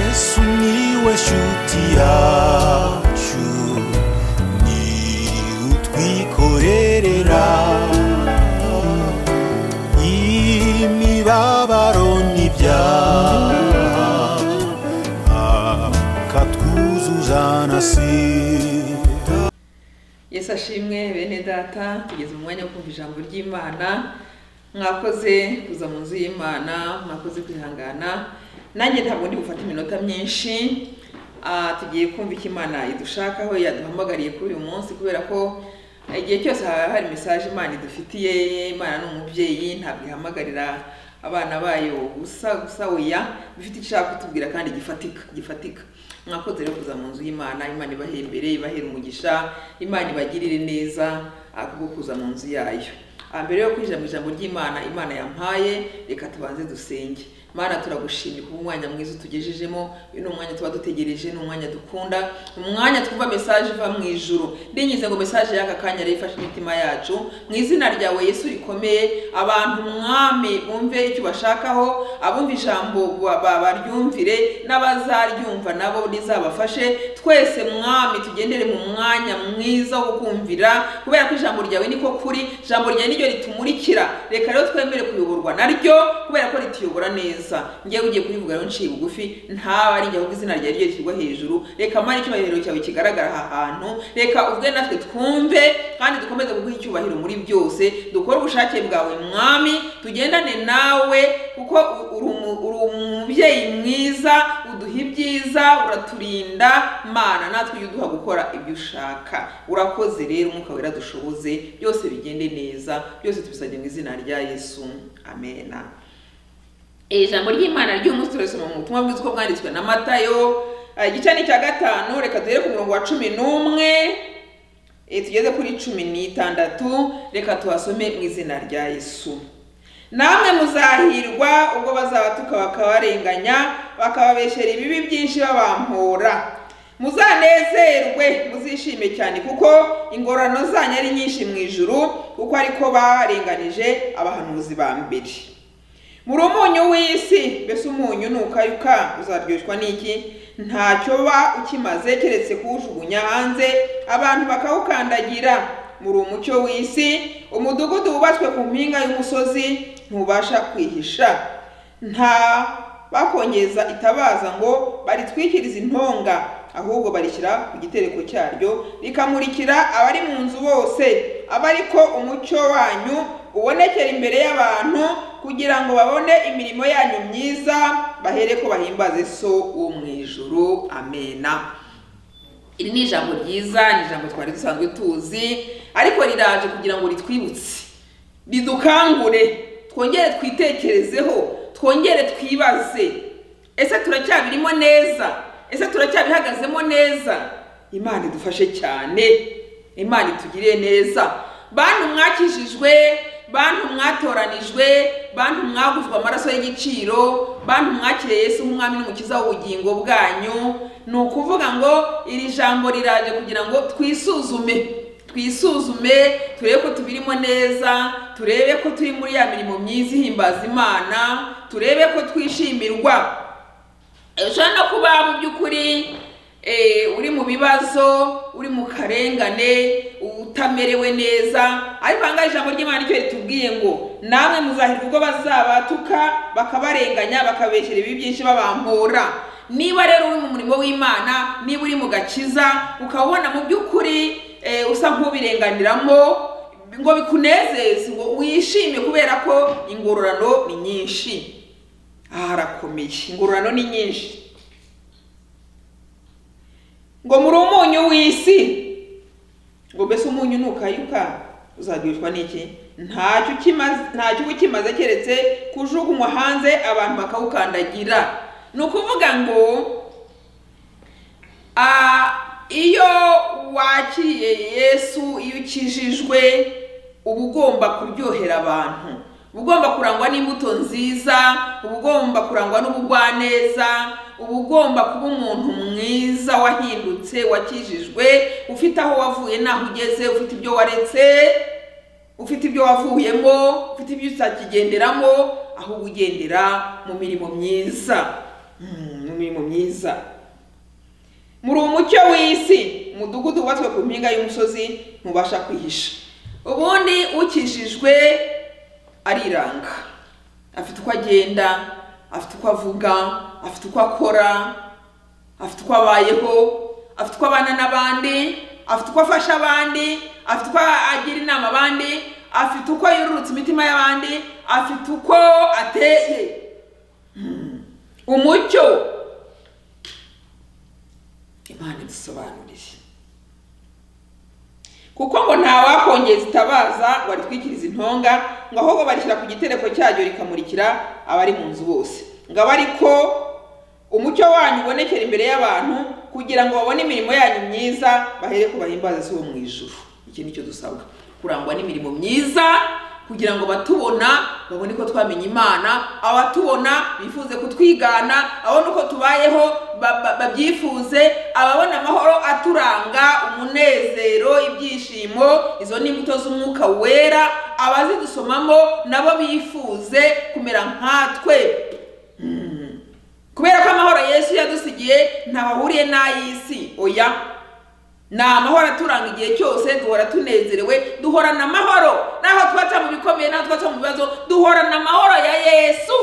Sumiłeś utiaciu Ni utwikorerera Imibabaro n'ibyaha Akatwuzuzanasira yesu ashimwe bene data tugeze mu mwanya wo kumva ijambo ry'imana mwakoze kuza mu nzu y'imana mwakoze kwihangana nanjye ntabwo ndi gufata iminota myinshi Ah, tugiye kumva icyo imana idushakaho yaduhamagariye kuri uyu munsi kubera ko igihe cyose haba hari mesaje imana idufitiye imana ni umubyeyi ntabwo ihamagarira abana bayo gusa gusa oya bifite icyo ishaka kutubwira kandi gifatika gifatika mwakoze rero kuza mu nzu y'imana imana ibahe imbere ibahera umugisha imana ibagirire neza ah, kubwo kuza mu nzu yayo Ah, mbere yo kwinjira mu ijambo ry'imana imana yampaye reka tubanze dusenge mana turagushimye kuba umwanya mwiza utugejejemo uyu ni umwanya tuba dutegereje ni umwanya dukunda umwanya twumva mesaje iva mu ijuru ndinyize ngo mesaje y'aka kanya rero ifashe imitima yacu mu izina ryawe yesu rikomeye abantu mwami bumve icyo ubashakaho abumva ijambo ba- ba- baryumvire n'abazaryumva nabo rizabafashe twese mwami tugendere mu mwanya mwiza wo kumvira kubera ko ijambo ryawe niko kuri ijambo ryawe niryo ritumurikira reka rero twemere kuyoborwa naryo kubera ko rituyobora neza ngewe ugiye kurivuga rero nciye bugufi ntaba ari njye ahubwo izina ryawe ryo rishyirwa hejuru reka mara icyubahiro cyawe kigaragara aha hantu reka ubwe natwe twumve kandi dukomeze kuguha icyubahiro muri byose dukore ubushake bwawe mwami tugendane nawe kuko u- uri umu- uri umubyeyi mwiza uduha ibyiza uraturinda mana natwe ujye uduha gukora ibyo ushaka urakoze rero umwuka wera dushoboze byose bigende neza byose tubisabye mu izina rya yesu amena Iri jambo ry'imana ry'umunsi turasoma mu butumwa bwiza uko bwanditswe na matayo Ah, igice ni icya gatanu reka duhere ku murongo wa cumi n'umwe Eh, tugeze kuri cumi n'itandatu reka tuhasome mu izina rya yesu namwe muzahirwa ubwo bazabatuka bakabarenganya bakababeshyera ibibi byinshi babampora muzanezerwe muzishime cyane kuko ingororano zanyu ari nyinshi mu ijuru kuko ariko barenganije abahanuzi ba mbere muri umunyu w'isi mbese umunyu nukayuka uzaryoshwa n'iki ntacyo ba ukimaze keretse kuwujugunya hanze abantu bakawukandagira muri umucyo w'isi umudugudu wubatswe ku mpinga y'umusozi ntubasha kwihisha nta bakongeza itabaza ngo baritwikirize intonga ahubwo barishyira ku gitereko cyaryo rikamurikira abari mu nzu bose aba ariko umucyo wanyu ubonekera imbere y'abantu kugira ngo babone imirimo yanyu myiza bahere ko bahimbaze so wo mu ijuru amena iri ni ijambo ryiza ni ijambo twari dusanzwe tuzi ariko riraje kugira ngo ritwibutse ridukangure twongere twitekerezeho twongere twibaze ese turacyabirimo neza ese turacyabihagazemo neza imana idufashe cyane imana itugirire neza bantu mwakijijwe bantu mwatoranijwe bantu mwaguzwe amaraso y'igiciro bantu mwakiriye yesu nk'umwami n'umukiza w'ubugingo bwanyu ni ukuvuga ngo iri jambo riraje kugira ngo twisuzume twisuzume turebe ko tubirimo neza turebe ko turi muri ya mirimo myiza ihimbaza imana turebe ko twishimirwa ushobora no kuba mu by'ukuri eh, uri mu bibazo uri mu karengane utamerewe neza ariko ahangaha ijambo ry'imana nicyo ritubwiye ngo namwe muzahirwa ubwo bazabatuka bakabarenganya bakabeshyera ibibi byinshi babampora niba rero uri mu murimo w'imana niba uri mu gakiza ukabona mu by'ukuri eh, usa nk'ubirenganiramo ngo bikunezeze ngo wishime kubera ko ingororano ni nyinshi aha harakomeye ingororano ni nyinshi ngo muri umunyu w'isi ngo mbese umunyu nukayuka uzaryoshywa n'iki ntacyo ukimaze ntacyo uba ukimaze keretse kujugunywa hanze abantu bakawukandagira ni ukuvuga ngo Ah, iyo wakiriye yesu iyo ukijijwe uba ugomba kuryohera abantu uba ugomba kurangwa n'imbuto nziza uba ugomba kurangwa n'ubugwaneza uba ugomba kuba umuntu mwiza wahindutse wakijijwe ufite aho wavuye n'aho ugeze ufite ibyo waretse ufite ibyo wavuyemo ufite ibyo utakigenderamo ahubwo ugendera mu mirimo myiza Mm, n'imirimo myiza muri umucyo w'isi umudugudu wubatswe ku mpinga y'umusozi ntubasha kwihisha ubundi ukijijwe ariranga afite uko agenda afite uko avuga afite uko akora afite uko abayeho afite uko abana n'abandi afite uko afasha abandi afite uko agira inama abandi afite uko yururutsa imitima y'abandi afite uko ateye umucyo imana idusobanuriye kuko ngo nta wakongeza itabaza ngo aritwikirize intonga ngo ahubwo barishyira ku gitereko cyaryo rikamurikira abari mu nzu bose ngo abe ariko umucyo wanyu ubonekera imbere y'abantu kugira ngo babone imirimo yanyu myiza bahere ku bahimbaza si uwo mu ijuru iki ni cyo dusabwa kurangwa n'imirimo myiza kugira ngo abatubona babone ko twamenye imana abatubona bifuze kutwigana ababona uko tubayeho ba- ba- babyifuze ababona amahoro aturanga umunezero ibyishimo izo ni imbuto z'umwuka wera abazidusomamo nabo bifuze kumera nkatwe kubera ko amahoro yesu yadusigiye ntabahuriye n'ay'isi oya ni amahoro aturanga igihe cyose duhora tunezerewe duhorana amahoro n'aho twaca mu bikomeye n'aho twaca mu bibazo duhorana amahoro ya yesu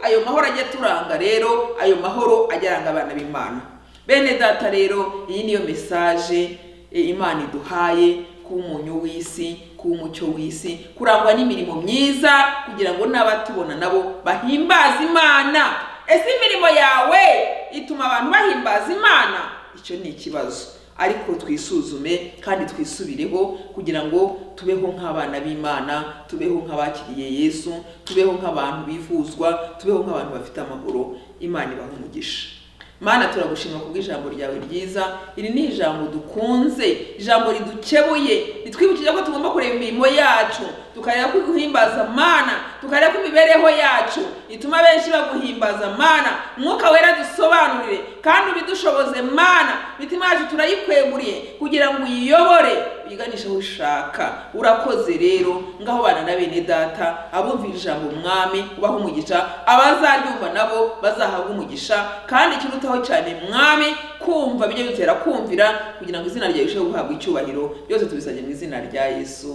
ayo mahoro ajya aturanga rero ayo mahoro ajya aranga abana b'imana bene data rero iyi niyo mesaje eh, imana iduhaye kuba umunyu w'isi kuba umucyo w'isi kurangwa n'imirimo myiza kugira ngo n'abatubona nabo bahimbaze imana ese imirimo yawe ituma abantu bahimbaza imana icyo ni ikibazo ariko twisuzume kandi twisubireho kugira ngo tubeho nk'abana b'imana tubeho nk'abakiriye yesu tubeho nk'abantu bivuzwa tubeho nk'abantu bafite amahoro imana ibaha umugisha mana turagushima kubw'ijambo ryawe ryiza iri ni ijambo dukunze ijambo ridukebuye ritwibukije ko tugomba kureba imirimo yacu tukareba ko guhimbaza mana tukareba ko imibereho yacu ituma benshi baguhimbaza mana umwuka wera dusobanurire kandi ubidushoboze mana imitima yacu turayikweguriye kugira ngo uyiyobore uyiganishe aho ushaka urakoze rero ngaho bana na bene data abumvira ijambo mwami ubaha umugisha abazaryumva nabo bazahabwa umugisha kandi ikirutaho cyane mwami kumva bijye bitera kumvira kugira ngo izina ryawe rirusheho guhabwa icyubahiro byose tubisabye mu izina rya yesu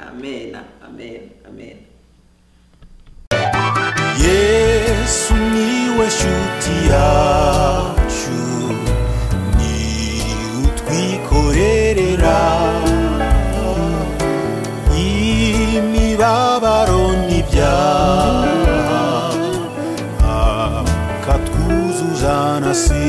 amen amen amen yesu niwe nshuti yacu ni utwikorerera imibabaro n'ibyaha akatwuzuzana si